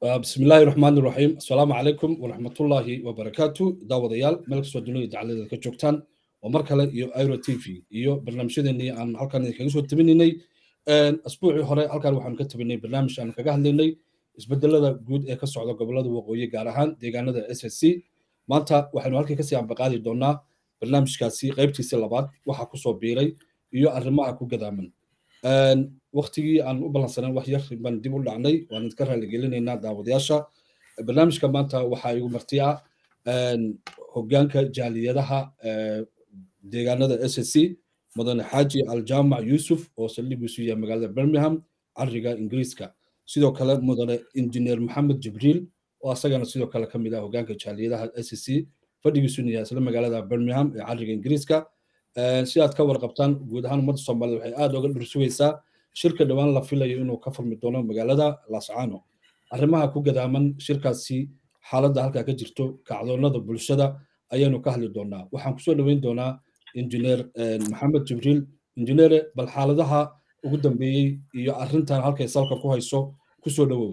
بسم الله الرحمن الرحيم السلام عليكم ورحمة الله وبركاته داود ديال ملك سودوني دعالة كجوكتان ومركلة يو ايرو تي في يو برنامج شدني عن halkan kaga soo tabinay asbuucii hore halkan waxaan ka tabinay barnaamij aan kaga hadlaynay isbedelada guud ee ka socda gobolada waqooyi gaar ahaan deegaanada SSC maanta waxaynu halkii kasii ambaqaadi doonaa barnaamijkaasi qaybtiisa labaad waxa kusoo biiray iyo arrimaha ku gadaaman waktigii aan u balansanan wax yar baan dib u dhacnay waan idinka raaligelinaynaa daawadayaasha barnaamijka maanta waxaa igu marti ah hogaanka jaaliyadaha deegaanada s s c mudane xaaji aljaamac yuusuf oo saldhigiisu yahay magaalada birmingham cariga ingiriiska sidoo kale mudane injineer maxamed jibriil oo asagana sidoo kale ka mid ah hogaanka jaaliyadaha s s c fadhigiisuna yahay isla magaalada birmingham ee cariga ingiriiska si aad ka warqabtaan guud ahaan ummadda soomaaliyed waxay aad oga dhursugaysaa shirka dhowaan la filayo inuu ka furmi doono magaalada lascano arrimaha ku gadaaman shirkaasi xaaladda halkaa ka jirto kacdoonada bulshada ayaanu ka hadli doonaa waxaan kusoo dhoweyn doonaa injineer maxamed jibriil injineere bal xaaladaha ugu dambeeyey iyo arrintan halkay salka ku hayso kusoo dhowow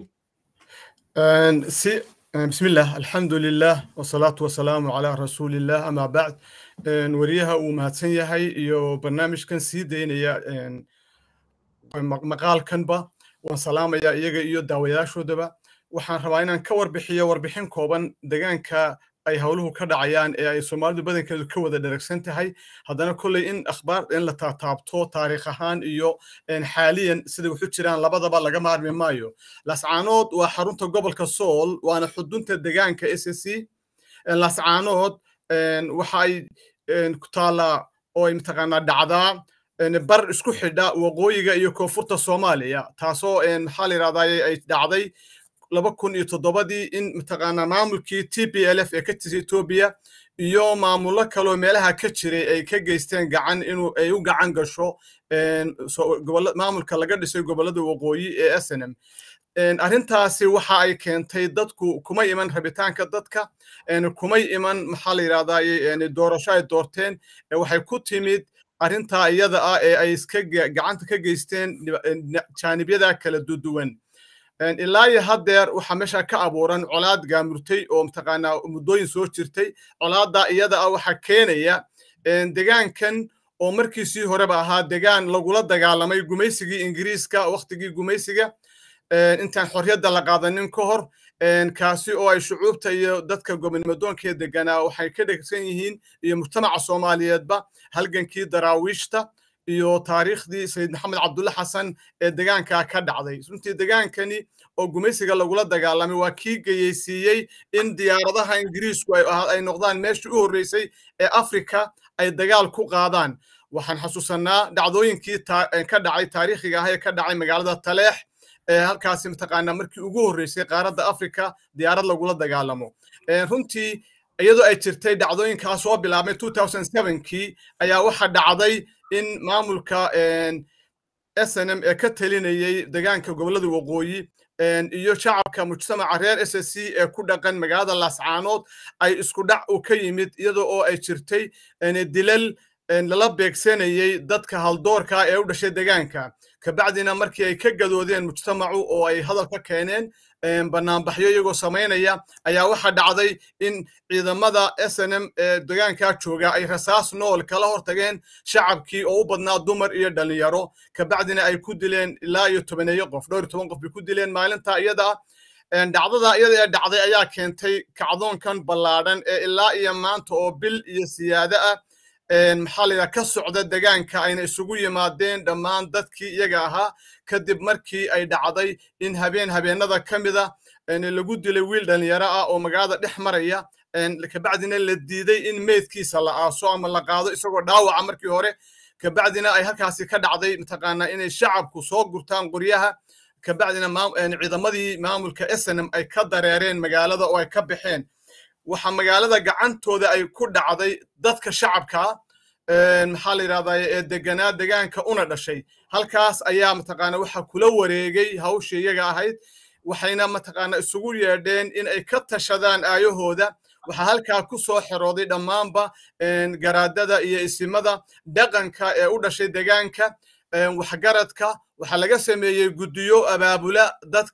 بسم الله الحمد لله والصلاة والسلام على رسول الله أما بعد وريها ومهاتسن يهي يو برنامج كان سيدين يا مقال كنبا وسلام يا إيجا إيو داوياشو دبا waxaan rabaa inaan ka warbixiyo warbixin kooban deegaanka ay howluhu ka dhacayaan ee ay soomaalidu badankeedu ka wada dheragsan tahay haddana kolley in akhbaar in la taataabto taariikh ahaan iyo xaaliyan sida waxu jiraan labadaba laga maarmi maayo lascaanood waa xarunta gobolka sool waana xudunta deegaanka s s c lascaanood waxa ay ku taallaa oo ay mataqaanaa dhacdaa bar isku xidha waqooyiga iyo koonfurta soomaaliya taasoo maxaa la yidhahdaa ay dhacday laba kun iyo toddobadii in mataqaanaa maamulkii t p l f ee ka tirsa etoobiya iyo maamullo kaloo meelaha ka jiray ay ka geysteen gacan inuu ay u gacan gasho maamulka laga dhisay gobollada waqooyi ee snm arrintaasi waxa ay keentay dadku kuma iman rabitaanka dadka kumay iman maxaa la yidhahdaa doorasho ay doorteen waxay ku timid arrintaa iyada ah ee ay iska gacanta ka geysteen jaanibyada kala duduwan ilaa iyo haddeer waxaa meesha ka abuuran colaad gaamurtay oo mataqaanaa muddooyin soo jirtay colaadda iyada ah waxaa keenaya degaankan oo markiisii horeba ahaa degaan lagula dagaalamay gumaysigii ingiriiska wakhtigii gumaysiga intaan xorriyadda la qaadanin ka hor kaasi oo ay shucuubta iyo dadka gobonnimadoonka deganaa waxay ka dhegsan yihiin iyo mujtamaca soomaaliyeedba halgankii daraawiishta iyo taariikhdii sayid maxamed cabdulle xasan ee degaankaa ka dhacday runtii degaankani oo gumaysiga lagula dagaalamay waa kii geyeysiiyey in diyaaradaha ingiriisku ay noqdaan meeshii u horreysay ee afrika ay dagaal ku qaadaan waxaan xasuusanaa dhacdooyinkii ka dhacay taariikhiga ah ee ka dhacay magaalada taleex ee halkaasi mataqaanaa markii ugu horreysay qaaradda afrika diyaarad lagula dagaalamo runtii iyadoo ay jirtay dhacdooyinkaas soo bilaabmay kii ayaa waxa dhacday in maamulka snm ee ka talinayey degaanka gobollada waqooyi iyo shacabka mujtamaca reer s s c ee ku dhaqan magaalada laascaanood ay isku dhac u ka yimid iyadoo oo ay jirtay dilal lala beegsanayey dadka haldoorka ee u dhashay degaanka kabacdina markii ay ka gadoodeen mujtamacu oo ay hadal ka keeneen banaanbaxyo iyagoo samaynaya ayaa waxa dhacday in ciidamada snm ee degaankaa jooga ay rasaas nool kala hortageen shacabkii oo u badnaa dumar iyo dhalinyaro kabacdina ay ku dileen ilaa iyo tobaneeyo qof dhowr iyo toban qof bay ku dileen maalinta iyada dhacdada iyada ee dhacday ayaa keentay kacdoonkan ballaadhan ee ilaa iyo maanta oo bil iyo siyaado ah maxaa la yidhaha ka socda degaanka ayna isugu yimaadeen dhammaan dadkii iyaga ahaa kadib markii ay dhacday in habeen habeenada ka mida lagu dilay wiil dhalinyaro ah oo magaalada dhex maraya kabacdina la diiday in meydkiisa la aaso ama la qaado isagoo dhaawaca markii hore kabacdina ay halkaasi ka dhacday mataqaanaa inay shacabku soo gurtaan qoryaha kabacdina ciidamadii maamulka snm ay ka dareereen magaalada oo ay ka baxeen waxa magaalada gacantooda ay ku dhacday dadka shacabka maxaa la yidhahdaa ee deganaa degaanka una dhashay halkaas ayaa mataqaana waxa kula wareegay hawshii iyaga ahayd waxayna mataqaana isugu yeedheen in ay ka tashadaan aayahooda waxaa halkaa ku soo xerooday dhammaanba garaadada iyo isimada dhaqanka ee u dhashay degaanka waxgaradka waxaa laga sameeyey guddiyo abaabula dadka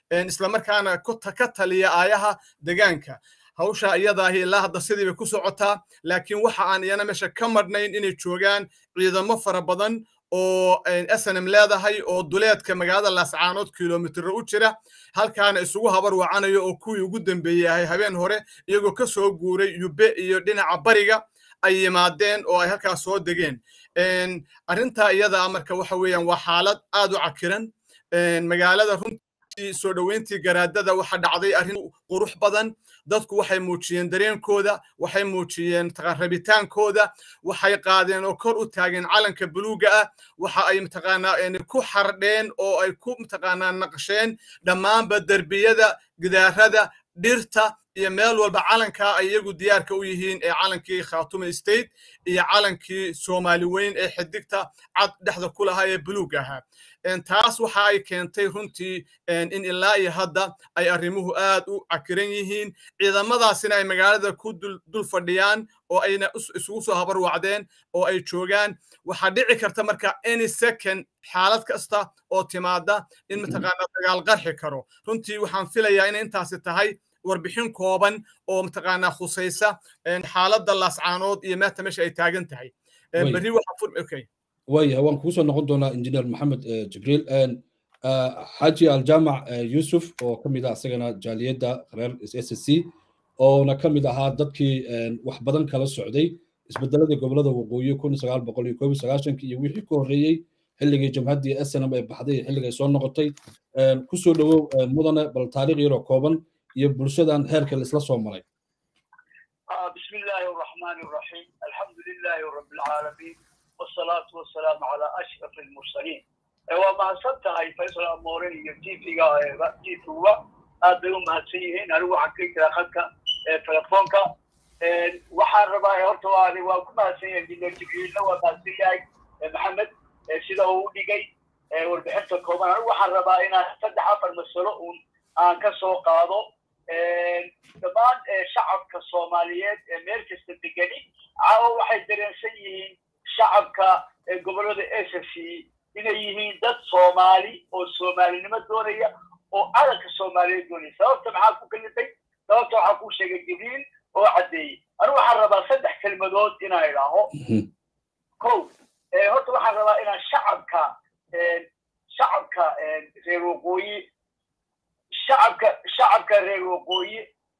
islamarkaana ka taliya aayaha degaanka hawsha iyadaahi ilaa hadda sidii bay ku socotaa laakiin waxa aan iyana meesha ka madhnayn inay joogaan ciidamo fara badan oo snm leedahay oo duleedka magaalada laascaanood kilomitro u jira halkaana isugu habar wacanayo oo kuwii ugu dambeeyey ahay habeen hore iyagoo ka soo guuray yube iyo dhinaca bariga ay yimaadeen oo ay halkaas soo degeen arrintaa iyadaa marka waxa weeyaan waa xaalad aad u cakiran magaalada runtii soo dhoweyntii garaadada waxa dhacday arrin qurux badan dadku waxay muujiyeen dareenkooda waxay muujiyeen rabitaankooda waxay qaadeen oo kor u taageen calanka buluuga ah waxa ay mataqaanaa ku xardheen oo ay ku mataqaanaa naqsheen dhammaanba derbiyada gidaarada dhirta iyo meel walba calankaa ay iyagu diyaarka u yihiin ee calankii khaatume state iyo calankii soomaali weyn ee xidigta cad dhexda ku lahaa ee buluug ahaa taas waxa ay keentay runtii in ilaa iyo hadda ay arrimuhu aad u cakiran yihiin ciidamadaasina ay magaalada ku dul fadhiyaan oo ayna isugu soo habar wacdeen oo ay joogaan waxaa dhici karta marka any second xaalad kasta oo timaada in mataqaanaa dagaal qarxi karo runtii waxaan filayaa inay intaasi tahay warbixin kooban oo mataqaanaa khusaysa xaaladda laascaanood iyo meeta meesha ay taagan tahay berri waxaa waya waan kugu soo noqon doonaa injineer maxamed jibriil xaaji aljaamac yusuf oo ka mid ah isagana jaaliyadda reer s c oona ka mid ahaa dadkii wax badan kala socday isbedeladii gobolada waqooyi kun sagaal boqol iyo koob iyo sagaashankii iyo wixii ka horreeyey xilligii jamhaddii snm ay baxday iyo xilligay soo noqotay kusoo dhowow mudane bal taariikh yaroo kooban iyo bulshadan heerka laisla soo maray بسم الله الرحمن الرحيم الحمد لله رب العالمين والصلاة والسلام على أشرف المرسلين وما صدتها فيصل أمورين تيفيغا تيفيغا أدلوا مهتسيين ألو حقيقة لأخذك تلفونك waxaan rabaa horta waani waa ku mahadsan injineer jibriilna waa mahadsan yahay maxamed sida uu u dhigay warbixinta kooban anigu waxaan rabaa inaan saddex afar masalo uun aan ka soo qaado dhammaan shacabka soomaaliyeed ee meel kasta degani caawa waxay dareensan yihiin shacabka gobollada s c inay yihiin dad soomaali oo soomaalinimo doonaya oo calanka soomaaliyeed doonaya sababta maxaa ku kalifay sababta waxaa kuu sheegay jibriil oo caddeeyey anigu waxaan rabaa saddex kelmadood inaan idhaaho ko horta waxaan rabaa inaan shacabka shacabka reer waqooyi shacabka shacabka reer waqooyi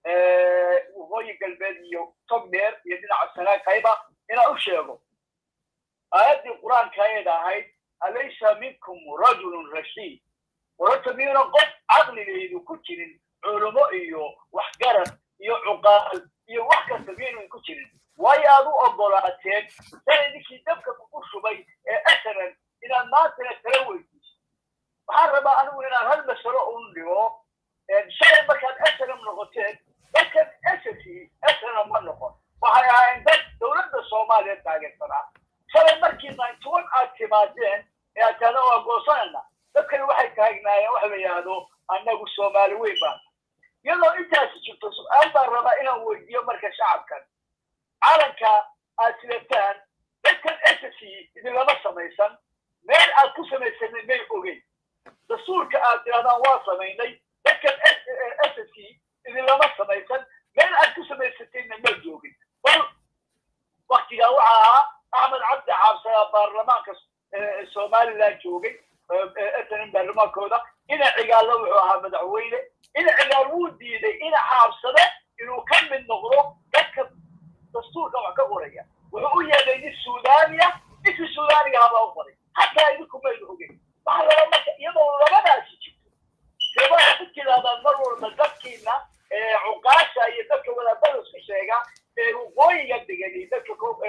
waqooyi galbeed iyo togdheer iyo dhinaca sanaakayba inaan u sheego aayaddii qur-aanka ayad ahayd alaysa minkum rajulun rashiid warorta miyuna qof caqligaydu ku jirin culumo iyo waxgarad iyo cuqaal iyo wax kasta miyaynan ku jirin waayo aad u ogolaateen shalay ninkii dabka kugu shubay ee asaran inaad maantana kala weydiiso waxaan rabaa anigu inaan hal masalo un dhigo shalay markaad asaram noqoteen dadkan asasi asaram ma noqon waxay ahaayeen dad dowladda soomaaliya taageersanaa shalay markii ninety one aad timaadeen ee aad tahda waa goosanayna dadkani waxay taagnaayeen wax la yidhaahdo annagu soomaali weyn baan iyadoo intaasi jirto su-aal baan rabaa inaan weydiiyo marka shacabkan calanka aad sidataan dadkan ss idinlama samaysan meel aad ku samaysanay may ogeyn dastuurka aad tirahdaan waa samaynay dadkan ss idinlama samaysan meel aad ku samaysatayna ma joogin bal waktigaa waxa ahaa axmed cabdi xaabsadaa baarlamaanka somaliland joogay snm baarlamaankooda ina cigaalla wuxuu ahaa madaxweyne ina cigaal wuu diiday ina xaabsade inuu ka mid noqdo dadka dastuurka wax ka qoraya wuxuu u yeedhay nin suudaniya ninkii suudaniga habaa u qoray hataa idinku maynu ogeyn waxaa laba marka iyadoo labadaasi jirto seebaa ku tirahdaan mar walba dadkiina cuqaasha iyo dadka wadaadada isku sheega ee waqooyiga degani dadka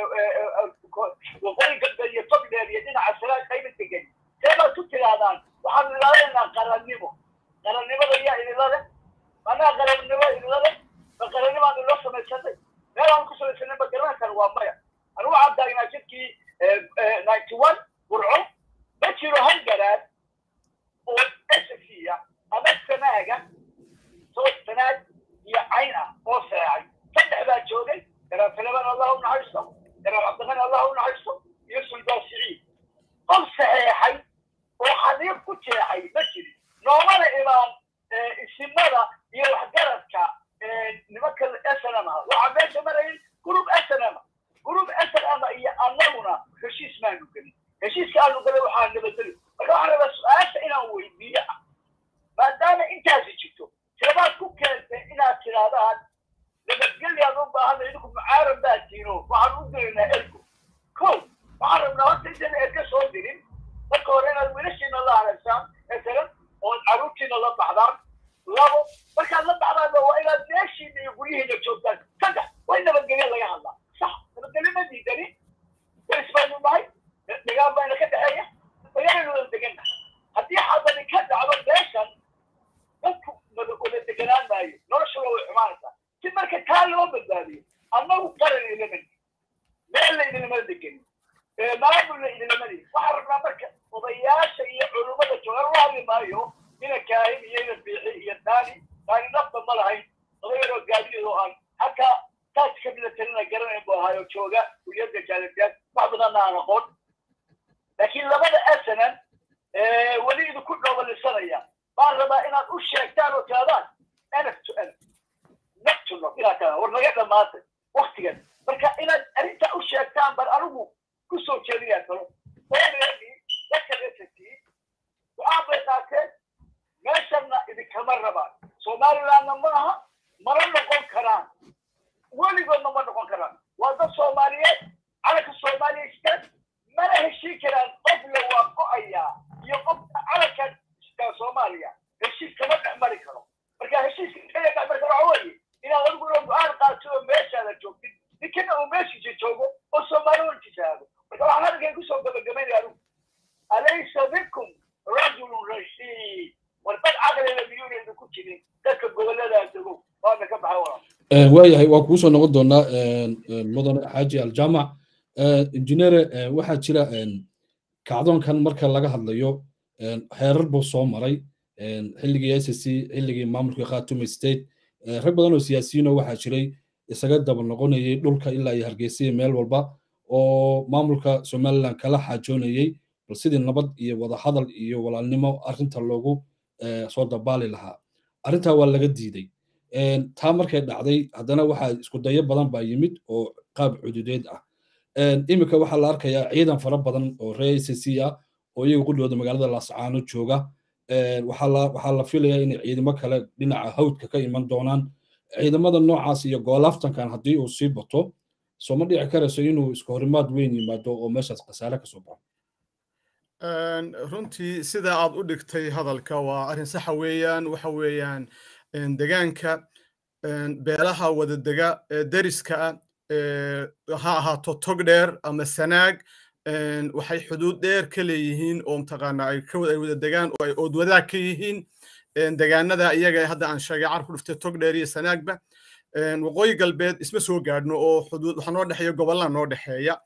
waqooyi galbeed iyo togdheer iyo dhinaca salaad qayba degani seebaad ku tirahdaan waxaanu ilaalinaynaa qarannimo qarannimada yaa idinla leh anaa qarannimo idinla leh ma qarannimaanu ila samaysanay meel aan ku samaysanay ma garanaysan waa maya anigu waxaan taagnaa jidkii ninety one burco ma jiro hal garaad oo ssya ama sanaaga soo sanaag iyo cayn ah oo seexay saddex baa joogay garaad salaman allah u naxariisto garaad cabdiqani allah u naxariisto iyo sulbaan siciid qof saxeexay oo xaliib ku jeexay ma jirin noomana imaan deganaan maayo noloshuna way xumaanaysaa si marka taa loo badbaadiyo annagu qaran idinlama digin meel la idinlama degenin maamulna idinlama digin waxaan rabnaa marka odayaasha iyo culummada jooga la hadli maayo ina kaahin iyo ina biixi iyo daani daani nafta ma lahayn odayaroo gaadiyado aan hataa taas ka mida talina garanayn buu ahaayo jooga kuliyadda jaalibiyaad wax badanna aan aqoon laakiin labada asanan weli idinku dhoobalisanaya baan rabaa inaad u sheegtaan oo tiraadaan nf to n not to not inaad tiraadaan war naga dhamaatay waktigan marka inaad arrintaa u sheegtaan baan anigu ku soo jeedinayaa kalo oreedii dadka resatii go-aan bay qaateen meeshanna idinkama rabaan somalilandna ma aha mana noqon karaan weligoodna ma noqon karaan waa dad soomaaliyeed calanka soomaaliya istaan mana heshiin karaan qofla waa go-ayaa iyo qofka calanka istaan soomaaliya heshiis kama dhex mari karo marka heshiiska kaya dhex mari karo waxa weeye inaad adiguna go-aan qaatid oo meeshaada joogtid ninkana uu meeshiisa joogo oo soomaali walkiisa aado marka waxaan hadalkan kusoo gabagabaynaya adigu alaysa bikum rajulun rashiid war dad caqliga miyuuna idinku jirin dadka gobolladaa dego waana ka baxay walaal waayahay waa kugu soo noqon doonaa mudane xaaji aljaamac injineere waxaa jira kacdoonkan marka laga hadlayo heerar buu soo maray xilligii s c xilligii maamulka khatuma state rag badan oo siyaasiyiinoo waxaa jiray isaga daba noqonayay dhulka ilaa iyo hargeysa meel walba oo maamulka somaliland kala xaajoonayay bal sidii nabad iyo wadahadal iyo walaalnimo arrinta loogu soo dabaali lahaa arrintaa waa laga diiday taa markay dhacday haddana waxaa isku dayo badan baa yimid oo qaab cududeed ah iminka waxaa la arkayaa ciidan fara badan oo reer c c ah oo iyaga qudhooda magaalada laascaano jooga waxaa la filayaa inay ciidamo kale dhinaca hawdka ka iman doonaan ciidamada noocaas iyo goolaaftankan haddii uu sii bato soo ma dhici karayso inuu isku horimaad weyn yimaado oo meeshaas khasaare kasoo baxo runtii sida aad u dhigtay hadalka waa arrin saxa weeyaan waxa weeyaan degaanka beelaha wadadega ee deriska ah ha ahaato tog dheer ama sanaag waxay xuduud dheer ka leeyihiin oo mataqaana ay ka ay wada degaan oo ay oodwadaag ka yihiin degaanada iyaga hadda aan sheegay carku dhuftay tog dheer iyo sanaagba waqooyi galbeed isma soo gaadhno oo xuduud waxa noo dhexeeya gobollaa noo dhexeeya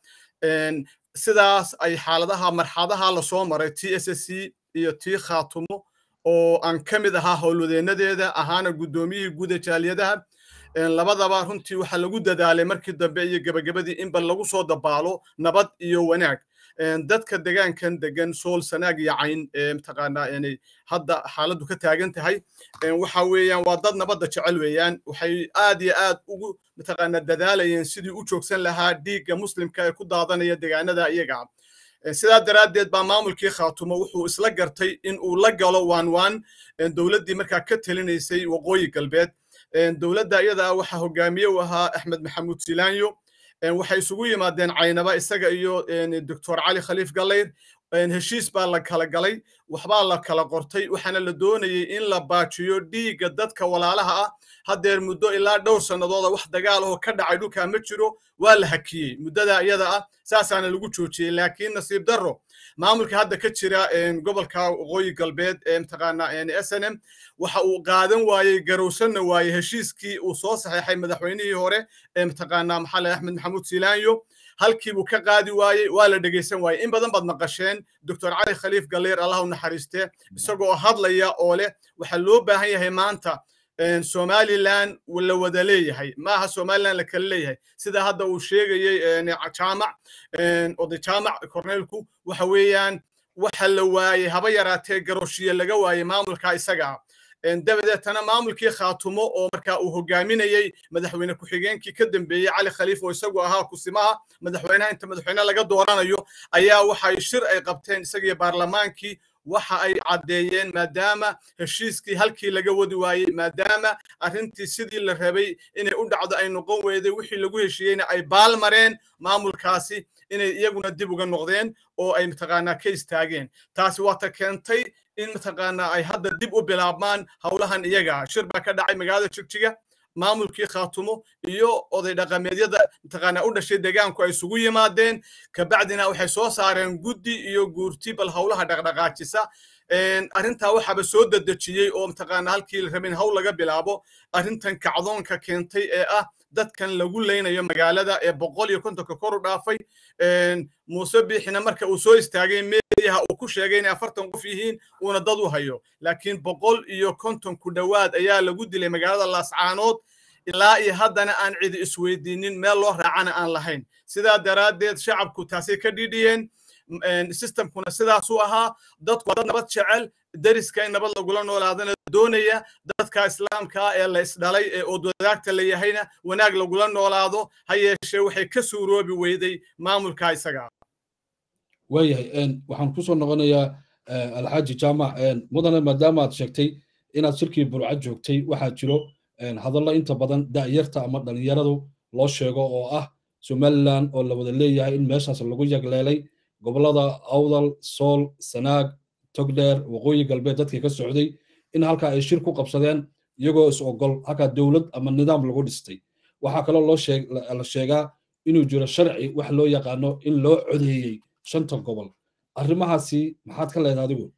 sidaas ay xaaladaha marxadaha lasoo maray t s s c iyo tii khaatumo oo aan ka mid ahaa howlwadeenadeeda ahaana guddoomiyihii guuda jaaliyadaha labadaba runtii waxaa lagu dadaalay markii dambe iyo gebagabadii in bal lagu soo dabaalo nabad iyo wanaag dadka degaankan degan sool sanaag iyo cayn mataqaanaa inay hadda xaaladdu ka taagan tahay waxa weeyaan waa dad nabadda jecel weeyaan waxay aad iyo aad ugu mataqaanaa dadaalayeen sidii u joogsan lahaa dhiigga muslimka ee ku daadanaya degaanada iyaga sidaa daraaddeed baa maamulkii khaatumo wuxuu isla gartay in uu la galo waan waan dowladdii markaa ka telinaysay waqooyi galbeed dowladda iyada waxaa hogaamiye u ahaa axmed maxamuud silaanyo waxay isugu yimaadeen caynaba isaga iyo doctor cali khaliif gallayr heshiis baa la kala galay waxbaa la kala qortay waxaana la doonayay in la baajiyo dhiigga dadka walaalaha ah haddeer muddo ilaa dhowr sannadooda wax dagaal oo ka dhacay dhulkaa ma jiro waa la hakiyey muddada iyada ah saasaana lagu joojiyey laakiin nasiib darro maamulka hadda ka jira gobolka waqooyi galbeed ee mataqaanaa s n m waxa uu qaadan waayey garowsanna waayey heshiiskii uu soo saxeexay madaxweynihii hore ee mataqaanaa maxalle axmed maxamuud silaanyo halkii buu ka qaadi waayey waa la dhegaysan waayey in badan baad maqasheen doctor cali khaliif galleer allah u naxariiste isagoo hadlaya oo leh waxaa loo baahan yahay maanta somaliland la wada leeyahay maaha somaliland la kala leeyahay sida hadda uu sheegayey jaamac oday jaamac korneelku waxa weeyaan waxa la waayey haba yaraatee garooshiye laga waayey maamulka isaga ah dabadeetana maamulkii khaatumo oo markaa uu hogaaminayey madaxweyne ku-xigeenkii ka dambeeyey cali khaliif oo isagu ahaa kusimaha madaxweynaha inta madaxweyne laga dooranayo ayaa waxay shir ay qabteen isagiyo baarlamaankii waxa ay caddeeyeen maadaama heshiiskii halkii laga wadi waayey maadaama arrintii sidii la rabay inay u dhacdo ay noqon weyday wixii lagu heshiiyeyna ay baal mareen maamulkaasi inay iyaguna dib uga noqdeen oo ay mataqaanaa ka istaageen taasi waa ta keentay in mataqaanaa ay hadda dib u bilaabmaan howlahan iyaga shir baa ka dhacay magaalada jigjiga maamulkii khaatumo iyo oday dhaqameedyada mataqaanaa u dhashay deegaanku ay isugu yimaadeen kabacdina waxay soo saareen guddi iyo guurti bal howlaha dhaqdhaqaajisa arrintaa waxaaba soo dedejiyey oo mataqaana halkii la rabin hawl laga bilaabo arrintan kacdoonka keentay ee ah dadkan lagu leynayo magaalada ee boqol iyo kontonka kor u dhaafay muuse biixina marka uu soo istaagay meediyaha uu ku sheegay inay afartan qof yihiin uuna dad u hayo laakiin boqol iyo konton ku dhowaad ayaa lagu dilay magaalada laascaanood ilaa iyo haddana aan cidi isweydiinin meel loo raacana aan lahayn sidaa daraaddeed shacabku taasay ka dhidhiyeen systemkuna sidaasuu ahaa dadku waa dad nabad jecel deriska in nabad lagula noolaadana doonaya dadka islaamka ee la isdhalay ee oodwadaagta la yahayna wanaag lagula noolaado ha yeeshee waxay ka suuroobi weyday maamulka isaga waayahay waxaan kusoo noqonayaa alxaaji jaamac mudane maadaama aad sheegtay inaad shirkii burca joogtay waxaa jiro hadallo inta badan da'yarta ama dhalinyaradu loo sheego oo ah somaliland oo la wada leeyahay in meeshaas lagu yagleelay gobollada awdal sool sanaag togdheer waqooyi galbeed dadkii ka socday in halkaa ay shir ku qabsadeen iyagoo is ogol halkaa dowlad ama nidaam lagu dhistay waxaa kaloo loo la sheegaa inuu jiro sharci wax loo yaqaano in loo codeeyey shanta gobol arrimahaasi maxaad ka leedahay adigu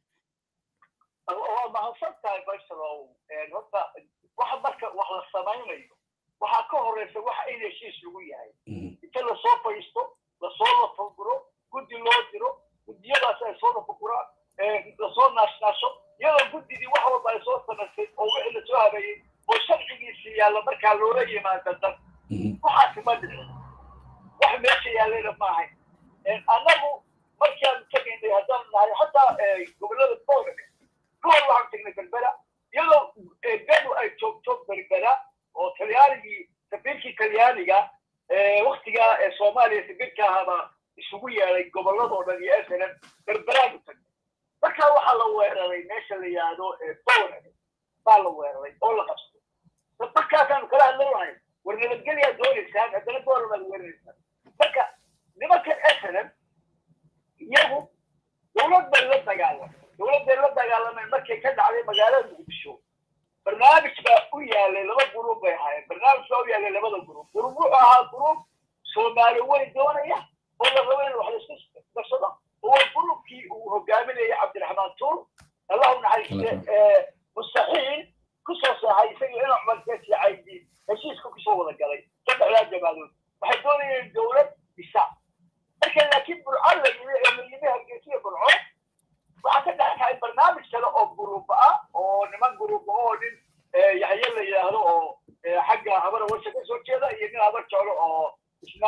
waa mahadsan tahay baysalow horta waxa marka wax la samaynayo waxaa ka horeysa waxa in heshiis lagu yahay inta lasoo fadhiisto lasoo lafaguro guddi loo diro guddiyadaas ay soo lafaguraan lasoo naashnaasho iyadoo guddidii wax walba ay soo samaysay oo wixii lasoo habeeyey oo sharcigiisii yaalla markaa loola yimaado dan waxaasi ma dhicin wax meesha yaallayna ma ahayn annagu markaan tegaynay haddaan nahay hataa gobollada boolame kuwan waxaan tegnay berbera iyadoo beenu ay joogto berbera oo talyaanigii safiirkii talyaaniga waktigaa ee soomaaliya safiirka ahaaba isugu yeeday gobolladoo dhan iyo snm berberaanu tagnay markaa waxaa la weeraray meesha la yihahdo boolame baa la weeraray oo la qabsaday markaasaanu kala hadlanahay war nabadgelyaa doonaysaan haddana boolamaad weeraraysaan marka nimankan snm iyagu dowlad bay la dagaalamay dowlad bay la dagaalameen markay ka dhacday magaalada muqdisho barnaamij baa u yaalay laba guruub bay ahaayeen barnaamij baa u yaalay labada guruub guruub wuxuu ahaa guruub soomaali weyn doonaya oo la rabo in wax laisku darsado oo waa guruubkii uu hogaaminayay cabdiraxmaan tuur allahu naxariiste mustaxiil kusoo saahay isaga ina cumar keesi caydi heshiiska kusoo wada galay saddexdaa jamaadood waxay doonayeen dowlad bisa marka laakiin burco la yimi ee la yimi hargeysiya burco waxaa ka dhexkacay barnaamij kale oo guruuba ah oo niman guruuba oo nin yaxye la yidhaahdo oo xagga habara washa ka soo jeeda iyo nin habar jeclo oo isna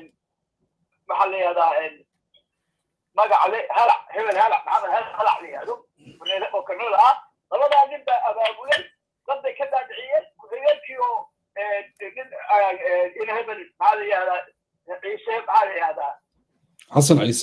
maxaa la yihahdaa magaca le halac hebel halac maxamed halac la yihahdo oo kanada ah labadaa nin baa abaabulay dad bay ka daadiciyeen ku-xigeenkii oo nin in hebel maxaa la yihahdaa ciise maxaa la yihahdaa xasan ciise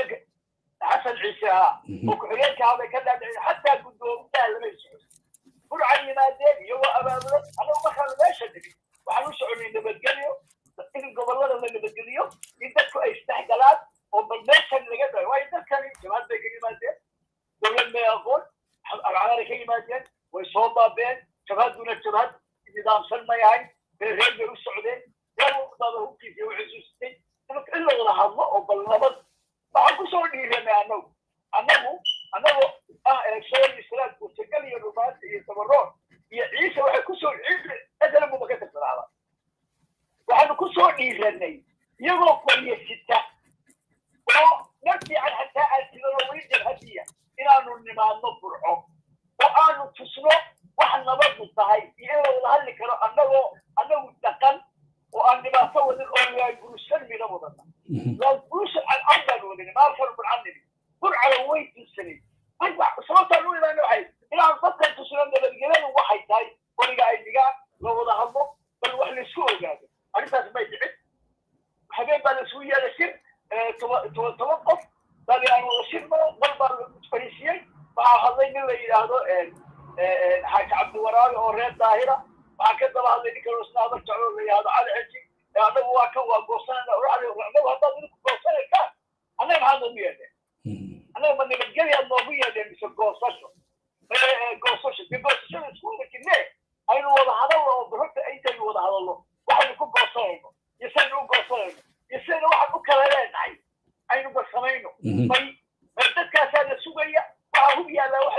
xasan ciise ha oo ku-xigeenka habay ka daadiciyeen xataa guddoomiyaha lama socon burcan yimaadeen iyagoo abaabulay anagu markaanu meesha dhigin waxaan u soconay nabadgelyo in gobollada la nabadgeliyo in dadku ay isdhexgalaan oo bal meeshan laga dhayo waayo dadkani jamaad bay ka yimaadeen dowlad may aqoon alcamaray ka yimaadeen way soo baabeen jabhaduna jabhad nidaamsan may ahayn reer bay u socdeen reer wadada hubkiisa u xusuustay in la wada hadlo oo bal nabad waxaan kusoo dhiiranay annagu annagu annagoo ah sool islaam kurtagal iyo rumaanta iyo tabaroon iyo ciise waxay kusoo esalambuba ka tirsanaaba waxaanu kusoo dhiiranay iyagoo qoryo sita oo mar fiican xataa aan sidano weli jabhadiya inaanu nimaadno burco oo aanu tusno wax nabadu tahay iyo in la wada hadli karo annagoo annagu dhaqan oo aan dhibaato wadin oo laagurushan mina wadana laagurushan cadcad baan wadani maalkan burcanimi burcala way tusanay sababtaan u imaana waxay inaan dadkan tusno nabadgelyadu waxay tahay qoriga ay dhigaan la wada hadlo bal wax laisku ogaado arrintaas may dhicin habeen baa laisugu yeelay shir toban toban qof bali aan wada shir maro mar baa la fariisiyey waxaa hadlay nin la yidhaahdo xaaji cabdiwaraabi oo reer daahira waxaa ka daba hadlay ninka rusnaadar jeclo la yidhahdo cali xeji annagu waa kan waa goosanayna annagu haddaad idinku goosanaysaan annaga maxaad noogu yeedheen annaga ma nabadgelyaad noogu yeedheen mise goosasho goosasho de goosashada isku wada jirne aynu wada hadalno oo barorta intaynu wada hadalno waxaynu ku goosanayno iyo saynu u goosanayno iyo saynu waxaan u kala leenahay aynu barsamayno may dadkaasaa la sugaya waxaa hub yaallaa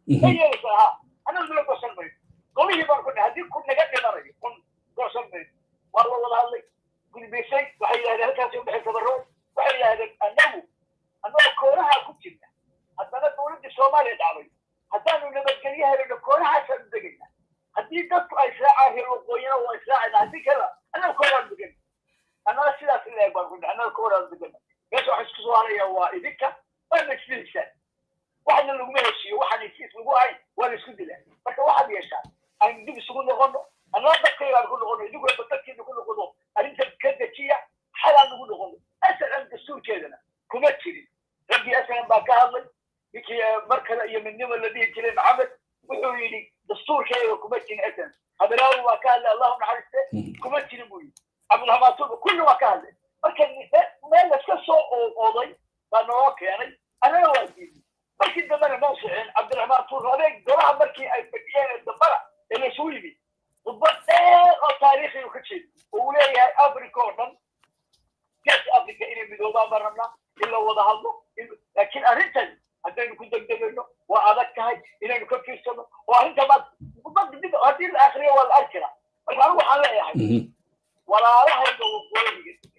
ma yeelaysa ha annagu nala goosan mayno golihii baan ku haddii kun naga dhimanayo kun goosan mayno waa la wada hadlay gudbaysay waxay yidhahdeen halkaasi udhexay tabaroo waxay yidhahdeen annagu annagoo koonaha ku jirna haddana dowladdii soomaaliya dhacday haddaanu nabadgelyo helino koonahaasaan degayna haddii dadku ay israacaan reer waqooyina waa israacayna haddii kala annaga koonaan degan annaga sidaas ilahay baan ku annaga koonaan degan meesha waxa isku soo haraya waa idinka waana isdilisaan waxna laguma heshiiyo waxaan heshiis lagu ahayn waa la isku dilaa marka waxaad yeeshaan aan dib isugu noqono annaga dadkaygaan ku noqono idinkuna dadkiina ku noqono arrinta ka dejiya xalaan ugu noqono asalan dastuurkeedana kuma jirin raggii asalan baa ka hadlay ninkii mar kale iyo midnimo la dhihi jiray maxamed wuxuu yidhi dastuurkeeda kuma jirin asalan habilaawi waa ka hadlay allahu naxariiste kuma jirin buu yidhi cabdiraxmaan tuuba kulli waa ka hadlay marka meel laska soo ooday baa noo keenay annana waa diiday markii dambena ma sicin cabdiraxmaan tuur adeeg golaha markii ay fadhiyeen dambana ee laysugu yimid khudbad dheer oo taariikhi uu ka jeedo oo uu leeyahay africa oo dhan geeska africa inay midoobaan baan rabnaa in la wada hadlo laakiin arrintan haddaynu ku degdegayno waa adag tahay inaynu ka fiirsano oo arrinta maad khudbad dib haddii la akriyo waa la arkira marka anigu waxaan leeyahay walaalahayga waqooyiga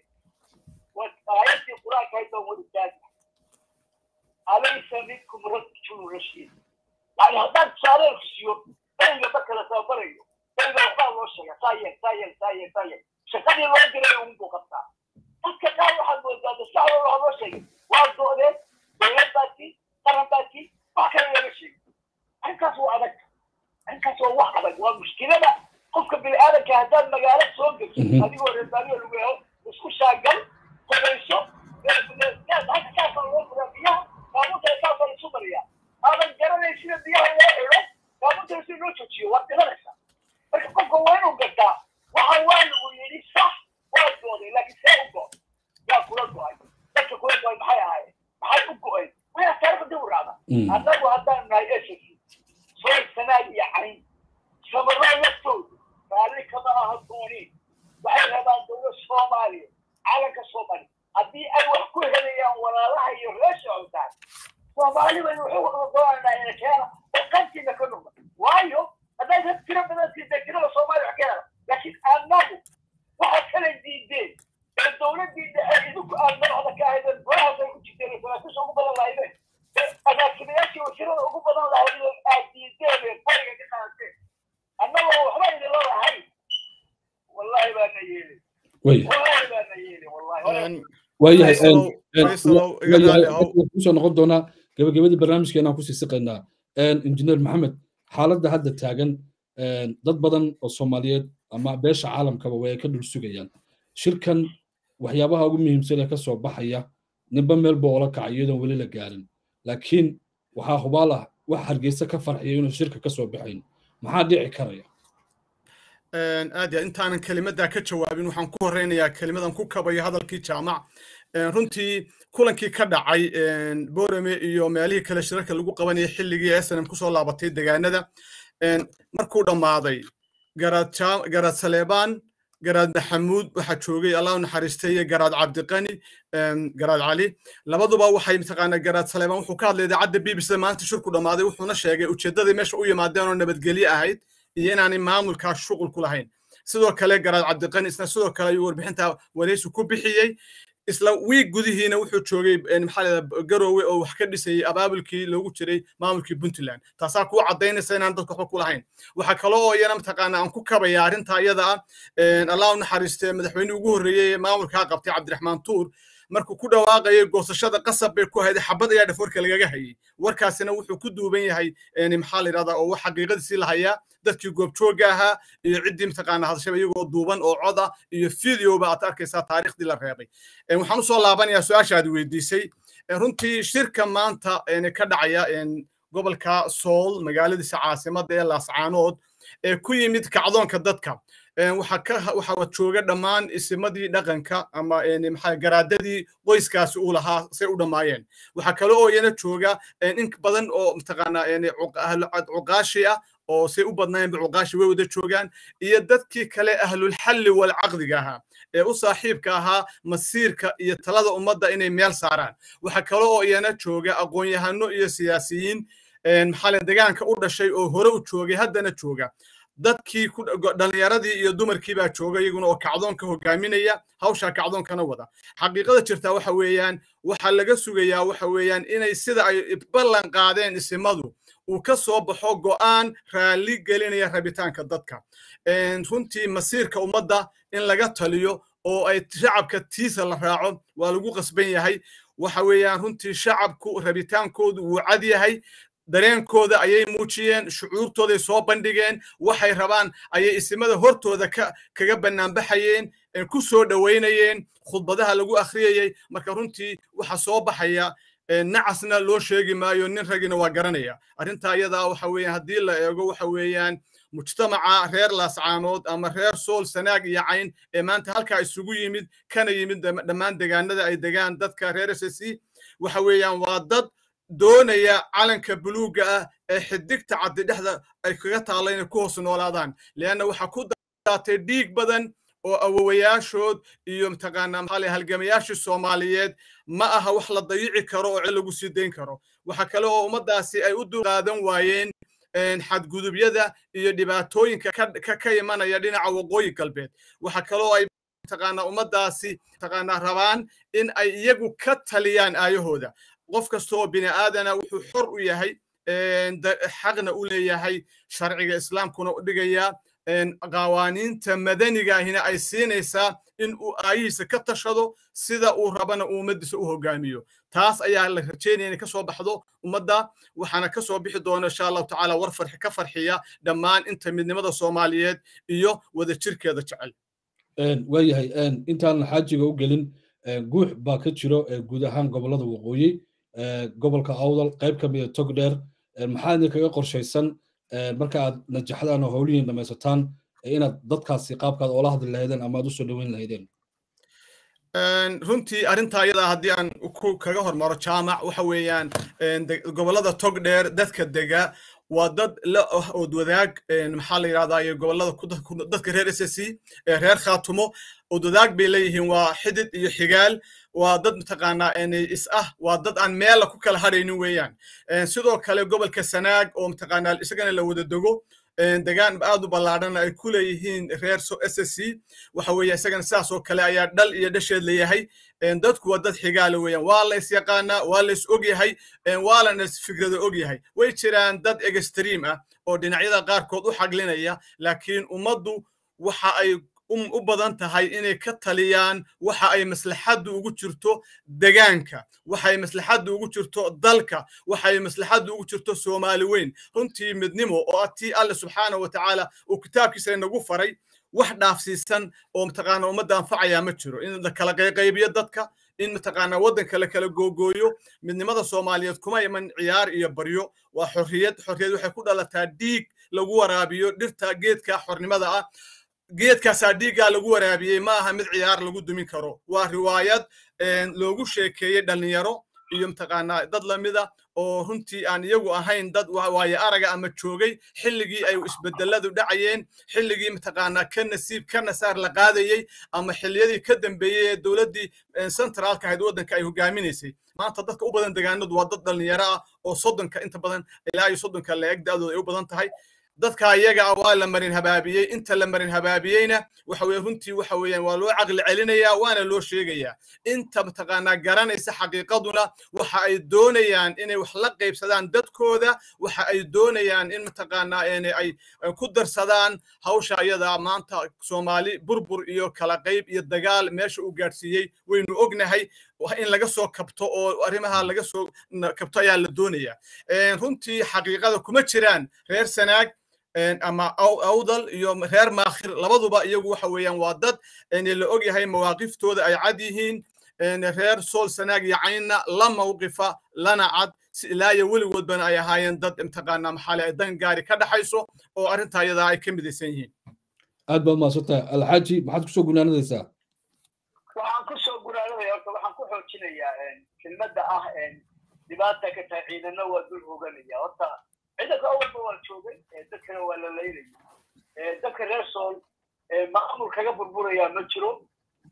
aayadii qur-aanka haydaan wadi taagi alaysa minkum rajulu rashiid yani haddaan tusaaleelku siiyo beriga marka la tababarayo beriga waxbaa loo sheega saa yeel saa yeel saa yeel saa yeel shaqadii loo diray ugu muuqataa dadka qaar waxaad moodaa maskaxdooda waxa loo sheegay waa doodeen dowlad baati qaran baati wax kale laga sheegay arrinkaas waa adag arrinkaas waa wax adag waa mushkilada qofka bini aadamka haddaad magaalo soo geliso adigoo reebaaniyo lagu helo isku shaagal qorayso halka kaasa loo furaa biyaha baabuurta kaasa isu mariyaa aadan garanay sida biyaha loo xidho baabuurta si loo joojiyo waad dhimanaysaa marka qofka waa inuu gartaa waxa waa lagu yidhi sax waa gooday laakiin see u go yaa kula go-ay dadka kula go-ay maxay ahaayeen maxay u go-een waya taariikhda dib u raacda annagu haddaan nahay ss sooy sanaad iyo cayn sabarraa laftooda raalli kama aha dooniin waxay rabaan dowlad soomaaliya calanka soomaaliya haddii ay wax ku helayaan walaalaha iyo reesha cuntaan soomaali baynu wuxuu wada doonanaa ina keena oo qantiina ka noqda waayo hadday dad tiro badan siisay tirada soomaaliya wax ka hela laakiin annagu waxaad kala diideen ee dowladdii dhexe idinku aad madaxda ka ahaydeen golahaas ay ku jirteen saraakiisha ugu badan lahaydeen agaasimayaashii wasiirada ugu badan lahaydeen aad diideen ee bariga ka qaadateen annagoo waxba idinla lahayn wallahi baana yeelin wallahi baana yeelin wallahi waayahay kusoo noqon doonaa gabagabadii barnaamijkeena aan kusii siqaynaa injineer maxamed xaaladda hadda taagan dad badan oo soomaaliyeed ama beesha caalamkaba way ka dhul sugayaan shirkan waxyaabaha ugu muhiimsan ee ka soo baxaya ninba meelba oola kacay iyadoon weli la gaarin laakiin waxaa hubaal ah wax hargeysa ka farxiya inuu shirka ka soo baxayn maxaa dhici karaya aad ya intaanan kelimaddaa ka jawaabin waxaan ku horeynayaa kelimadan ku kabayo hadalkii jaamac runtii kulankii ka dhacay borame iyo meelihii kale shirarka lagu qabanayay xilligii snm kusoo laabatay degaanada markuu dhammaaday garaad saleebaan garaad maxamuud waxaa joogay allahu naxariistay garaad cabdiqani garaad cali labaduba waxay mataqaanaa garaad saleebaan wuxuu ka hadlay idaacadda b b c maanta shirku dhammaaday wuxuuna sheegay ujeeddadii meesha u yimaadeen oo nabadgelye ahayd iyo inaanay maamulkaa shuqul ku lahayn sidoo kale garaad cabdiqani isna sidoo kale ayuu warbixinta wareysi ku bixiyey isla wiig gudihiina wuxuu joogay maxaa leedaa garoowe oo wax ka dhisayay abaabulkii loogu jiray maamulkii puntland taasaa kuu caddaynaysa inaan dadka waxba ku lahayn waxaa kale oo iyana mataqaana aan ku kabaya arrinta iyada ah allah u naxariistee madaxweynihii ugu horreeyey ee maamulkaa qabtay cabdiraxmaan tuur markuu ku dhawaaqayay goosashada qasab bay ku hayday xabad ayaa dhafoorka lagaga hayay warkaasina wuxuu ku duuban yahay maxaa la yidhahdaa oo wax xaqiiqadiisii la hayaa dadkii goobjooga ahaa iyo ciddii mataqaana hadashaba iyagoo duuban oo cod ah iyo videoba aad arkaysaa taariikhdii la reebay waxaan usoo laabanayaa su-aashaad weydiisay runtii shirka maanta ka dhacaya gobolka sool magaaladiisa caasimadda ee laascaanood ee ku yimid kacdoonka dadka waxaa jooga dhammaan isimadii dhaqanka ama maxaa garaadadii qoyskaasi uu lahaa say u dhammaayeen waxaa kale oo iyana jooga in badan oo mataqaanaa cuqaashi ah oo say u badnaayeenba cuqaashi way wada joogaan iyo dadkii kale ahlulxalli walcaqdiga ahaa ee u saaxiibka ahaa masiirka iyo talada ummadda inay meel saaraan waxaa kale oo iyana jooga aqoon-yahano iyo siyaasiyiin maxaa le degaanka u dhashay oo hore u joogay haddana jooga dadkii dhallinyaradii iyo dumarkii baa jooga iyaguna oo kacdoonka hogaaminaya hawshaa kacdoonkana wada xaqiiqada jirtaa waxa weeyaan waxaa laga sugayaa waxa weeyaan inay sida ay ballan qaadeen isimadu uu ka soo baxo go'aan raalli gelinaya rabitaanka dadka runtii masiirka ummadda in laga taliyo oo ay shacabka tiisa la raaco waa lagu qasban yahay waxa weeyaan runtii shacabku rabitaankoodu wuu cad yahay dareenkooda ayay muujiyeen shucuurtooday soo bandhigeen waxay rabaan ayay isimada hortooda kaga bannaanbaxayeen ku soo dhowaynayeen khudbadaha lagu akhriyayey marka runtii waxa soo baxaya nacasna loo sheegi maayo nin ragina waa garanaya arrintaa iyadaa waxa weeyaan haddii la eego waxa weeyaan mujtamaca reer laascaanood ama reer sool sanaag iyo cayn ee maanta halkaa isugu yimid kana yimid dhammaan degaanada ay degaan dadka reer s c waxa weeyaan waa dad doonaya calanka buluugga ah ee xidigta caddi dhexda ay kaga taalla inay ku hoos noolaadaan leanna waxaa ku daatay dhiig badan oo awowayaashood iyo mataqaanaa maxaa lay halgamayaashii soomaaliyeed ma aha wax la dayici karo oo cid lagu sii dayn karo waxa kale oo ummaddaasi ay u dulqaadan waayeen xadgudubyada iyo dhibaatooyinka ka imanaya dhinaca waqooyi galbeed waxa kaloo ay mataqaanaa ummaddaasi mataqaanaa rabaan in ay iyagu ka taliyaan aayahooda qof kasta oo bini aadana wuxuu xor u yahay xaqna u leeyahay sharciga islaamkuna u dhigayaa qawaaniinta madanigaahina ay siinaysaa in uu aayihiisa ka tashado sida uu rabana uu ummaddiisa u hogaamiyo taas ayaa la rajeynaya inay ka soo baxdo ummadda waxaana ka soo bixi doona insha allahu tacaala war farxi ka farxiya dhammaan inta midnimada soomaaliyeed iyo wadajirkeeda jecel waayahay intaan xaajiga u gelin guux baa ka jiro guud ahaan gobollada waqooyi gobolka awdal qayb ka mida tog dheer maxaa idinkaga qorshaysan marka aad najaxdaan oo howlihiin dhamaysataan inaad dadkaasi qaabkaad oola hadli lahaydeen ama aad u soo dhoweyn lahaydeen runtii arrintaa iyadaa haddii aan kaga hormaro jaamac waxa weeyaan gobollada tog dheer dadka dega waa dad la ood wadaag maxaa la yidhahdaa gobollada dadka reer s c reer khaatumo ood wadaag bay leeyihiin waa xidid iyo xigaal waa dad mataqaanaa is ah waa dad aan meella ku kala hadhaynin weeyaan sidoo kale gobolka sanaag oo mataqaanaa isagana la wada dego degaan aad u ballaadhana ay ku leeyihiin reer s c waxa weeye isagana sidaas oo kale ayaa dhal iyo dhasheed leeyahay dadku waa dad xigaala weeyaan waa la is yaqaanaa waa la is og yahay waa lana is fikrada og yahay way jiraan dad extream ah oo dhinacyada qaarkood u xaglinaya laakiin ummaddu waxa ay u badan tahay inay ka taliyaan waxa ay maslaxaddu ugu jirto degaanka waxa ay maslaxaddu ugu jirto dalka waxa ay maslaxaddu ugu jirto soomaali weyn runtii midnimo oo tii alle subxaana wa tacaala uu kitaabkiisa inagu faray wax dhaafsiisan oo mataqaana ummadda anfacaya ma jiro in la kala qayqaybiyo dadka in mataqaana waddanka la kala googooyo midnimada soomaaliyeed kuma iman ciyaar iyo baryo waa xorriyad xorriyad waxay ku dhalataa dhiig lagu waraabiyo dhirta geedka xornimada ah geedkaasaa dhiiggaa lagu waraabiyey ma aha mid ciyaar lagu dumin karo waa riwaayad loogu sheekeeyey dhallinyaro iyo mataqaanaa dad lamida oo runtii aan iyagu ahayn dad waaye araga ama joogay xilligii ay isbedeladu dhacayeen xilligii mataqaanaa ka nasiib ka nasaar la qaadayey ama xilliyadii ka dambeeyey ee dowladdii centraalka ahayd waddanka ay hogaaminaysay maanta dadka u badan degaanadu waa dad dhallinyaro ah oo soddonka inta badan ilaa iyo soddonka la-eg da-dooda ay u badan tahay dadka iyaga ah waa la marin habaabiyey inta la marin habaabiyeyna waxa weye runtii waxa weeyaan waa loo caqli celinayaa waana loo sheegayaa inta mataqaanaa garanaysa xaqiiqaduna waxa ay doonayaan inay wax la qaybsadaan dadkooda waxa ay doonayaan in mataqaanaa ay ku darsadaan hawsha iyada maanta soomaali burbur iyo kala qayb iyo dagaal meesha uu gaadhsiiyey waynu ognahay in laga soo kabto oo arrimaha laga soo kabto ayaa la doonayaa runtii xaqiiqada kuma jiraan reer sanaag ama awdal iyo reer maakhir labaduba iyagu waxa weeyaan waa dad la og yahay mawaaqiftooda ay cad yihiin reer sool sanaag iyo caynna la mawqifa lana cad ilaa iyo weligoodbana ay ahaayeen dad mataqaanaa maxaale ay dan gaari ka dhaxayso oo arrintaa iyadaa ay ka midaysan yihiin aad baad mahadsantahay alxaaji maxaad kusoo gunaanadaysaa waxaan kusoo gunaanadaya horta waxaan ku xoojinayaa kelmadda ah dhibaata ka tahay ciidana waa dul hoganaya horta ciidanka awalba waa joogay dadkana waa la laylaya dadka reer sool maamul kaga burburayaa ma jiro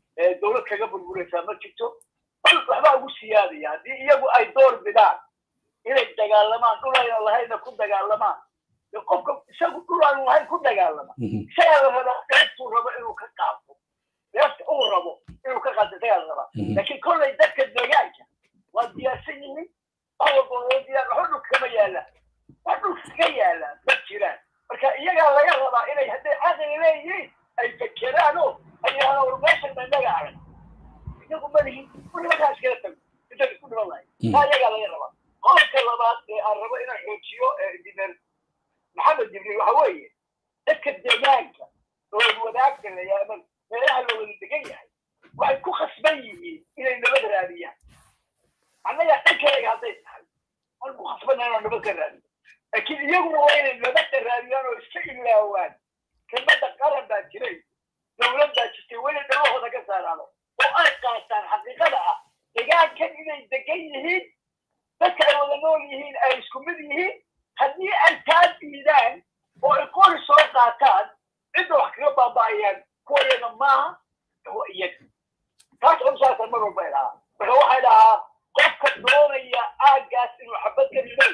dowlad kaga burburaysaa ma jirto waxbaa ugu siyaadaya haddii iyagu ay door bidaan inay dagaalamaan dhul ayna lahayna ku dagaalamaan qofka isagu dhul aanu lahayn ku dagaalama isagaa la rabaa dheeftuu rabo inuu ka qaato dheefta uu rabo inuu ka qaato isagaa la rabaa laakiin kollay dadka deegaanka waa diyaarsan yihiin wax walba loo diyaar waxba dhulka kama yaalaan wax dhulka ka yaalaan ma jiraan marka iyagaa laga rabaa inay hadday caqli leeyihiin ay fekeraan oo ay yidhahdaan war meeshan ma inaga arag iyagu ma lihin nimankaa iskala tago intaad isku dhiman lahay taa iyagaa laga rabaa qodobka labaad ee aan rabo inaan xoojiyo injineer maxamed jibriil waxa weeye dadka deegaanka oo wadaagta la yaama meelaha la wada degan yahay waxay ku khasban yihiin inay nabad raadiyaan annaga dhankayga hadday tahay waan ku khasbana inaan nabad ka raadiyo laakiin iyaguna waa inay nabadda raadiyaan oo iska ilaawaan kelmadda qaran baa jiray dowlad baa jirtay weli dhalahooda ka saaraano oo ay qaataan xaqiiqada ah deegaankan inay degan yihiin dadka ay wada nool yihiin ay isku mid yihiin haddii ay taa diidaan oo ay qori soo qaataan cidda wax kaga baaba'ayaan kuwa iyaga maaha kuwa iyaga taas cumsaasa mar walba idhahaa marka waxay dhahaa qofka doonaya aaggaas inuu xabad ka rido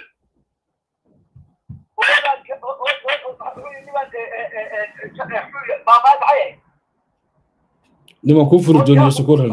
niman kuu furi dooniyo sukuran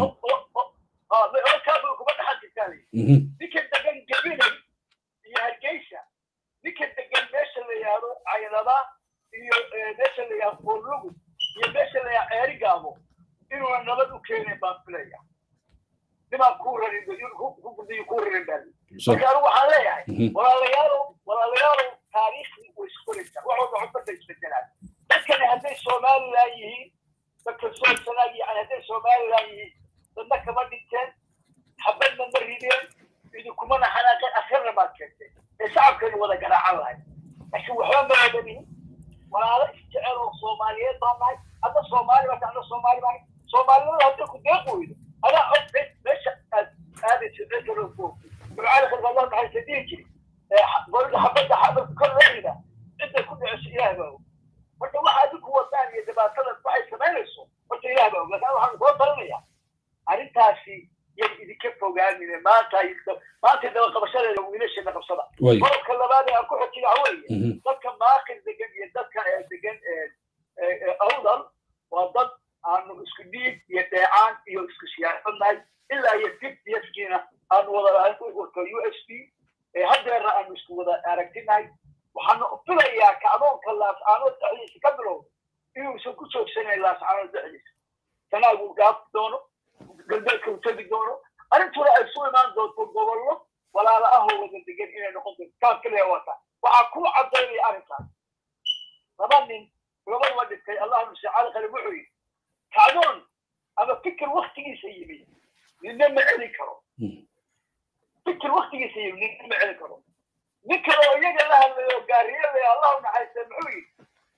kuma dhaxal jirtaan ninka degan gabilay iyo hargeysa ninka degan meesha la yihahdo caynada iyo meesha la yihahdo qorlugu iyo meesha la yihahdo ceerigaabo inuuna nabad u keenayn baan filaya nimaan kuu rarin ku gurdiyo kuu rarin baa marka anigu waxaan leeyahay walaalayaalow walaalayaalow taariikhdi way iskoraysaa wax walba xubadda isbedelaan dadkani hadday somalilan yihiin dadka soosanaag yani hadday somalilan yihiin dadna kama dhinteen xabadna ma rideen idinkumana xanaaqeen akhirna baad keentay ee shacabkeenu wada garaacan lahay laakiin waxba ma wadanin walaalo isjecel oo soomaaliyeed baan nahay hadda soomaali baa hadda soomaali baan soomaalinimada hadday ku deeq weydo adaa cod meesha aad aadaysa cidalo ku ducaali khalka allah maxay dhihi jiri golda xabadda xabad kor leeyda cidday ku dhiceyso ilaah baa og marka waxa adinku wadaan iyo dhibaatada waxay samaynayso horta ilaah baa og laakiin waxaan kula talinayaa arrintaasi yay idinka fogaanine maanta maanta daba qabashadeeda wiilasheena qabsada qodobka labaad ee aan ku xojiya waxa weeye dadka maakir degan iyo dadka degan awdal waa dad aanu isku dhiig iyo dheecaan iyo isku siyaasadnahay ilaa iyo fiftiyaskiina aanu wada lahayn urka u s p haddeerna aanu isku wada aragtinahay waxaanu filayaa kacdoonka laascaanood dhexdiisa ka bilow inuusan ku joogsanayn laascaanood dhexdiisa sanaagu gaaf doono galbeedka uu tegi doono arrintuna ay su imaan doonto gobollo walaalo ahoo wada degan inay noqon doonto taan kaliya wata waxaa kuu cadaynaya arrinkaas laba nin labaduba dhintay allah nuse cali kale wuxuu yidhi kacdoon ama fikir waktigiisa yimid ninna ma celin karo fikir waktigiisa yimid ninna ma celin karo nin kale oo iyaga la hadlayo gaariyada allah u naxariista muxuu yidhi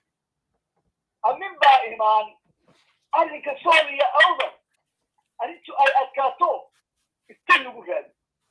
amin baa imaan arrinka sool iyo awdal arrintu ay adkaato iska lagu raadi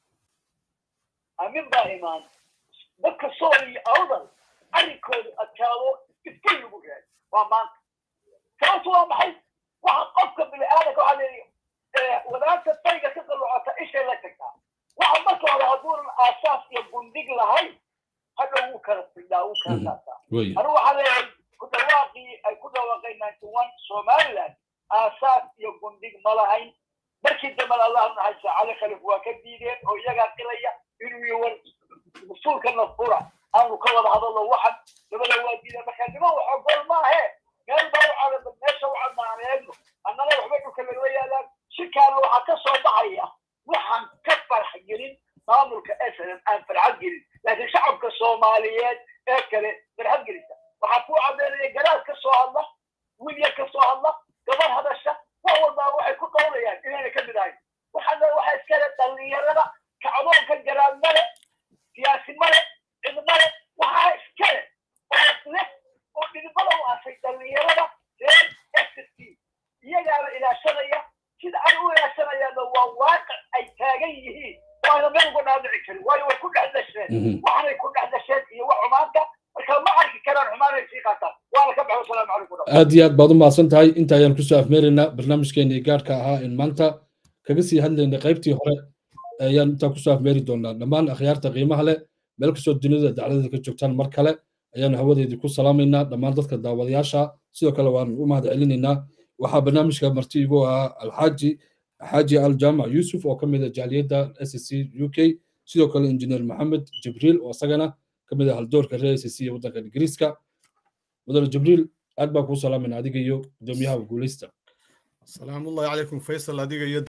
amin baa imaan dadka sool iyo awdal arrinkoodu adkaado iska lagu raadi waa maanta sababtu waa maxay waxa qofka bini aadanka waxaa leeyahay wadaanta tayga ka qalocota ishay la tagtaa waxa marka hore hadduunan aasaas iyo bundig lahayn hadhow wuu kala fidhaa wuu kala saataa anigu waxaa leeyahay ku dhawaaqii ay ku dhawaaqeen ninety one somaliland aasaas iyo bundig ma lahayn markii dambena allah naxaysa cali khalif waa ka diideen oo iyagaa qilaya inuu iyo war usuulka nafura aanu ka wada hadallo waxan labada waa diideen marka niman wax ogol maahe meel baa u cadaba meesha u cadnaaneedno annana waxba dhulka lagala yaalaan shirkaana waxaa ka soo baxaya waxaan ka farx gelin maamulka snm aan farxad gelin laakiin shacabka soomaaliyeed ee kale farxad gelisa waxaa kuu cadeynaya garaad ka soo hadla wilyar ka soo hadla gabar hadasha wax walbaa waxay ku qawlayaan inayna ka mid ahayn waxaana waxa iskale dhallinyarada kacdoonka garaad male siyaasi male cid male waxaa iskale oo leh oo dhidibada u asay dhallinyarada reer st iyagaana ilaashanaya sida ay u ilaashanayaanna waa waaqic ay taagan yihiin waana meel uga dhaadhici karin waayo way ku dhex dasheen waxanay ku dhex dasheen iyo wax xumaanta marka ma arki karaan xumaanay sii qaataan waana ka baxo asalaamu calaykum aad iyo aad baad u mahadsan tahay inta ayaan kusoo afmeeraynaa barnaamijkeennii gaarhka ahaa in maanta kaga sii hadlaynay qaybtii hore ayaan intaa kusoo afmeeri doonaa dhammaan akhyaarta qiimaha leh meel kastoo dunida dacladada ka joogtaan mar kale ayaanu hawadeedii ku salaamaynaa dhammaan dadka daawadayaasha sidoo kale waan u mahad celinaynaa waxaa barnaamijka marti igu ahaa alxaaji xaaji al jaamac yuusuf oo ka mid ah jaaliyadda s c u k sidoo kale injineer maxamed jibriil oo isagana ka mid ah haldoorka reer s c ee waddanka ingiriiska mudane jibriil aad baan kuu salaamayna adiga iyo gudoomiyaha guuleysta salaamullahi calaykum faysal adiga iyo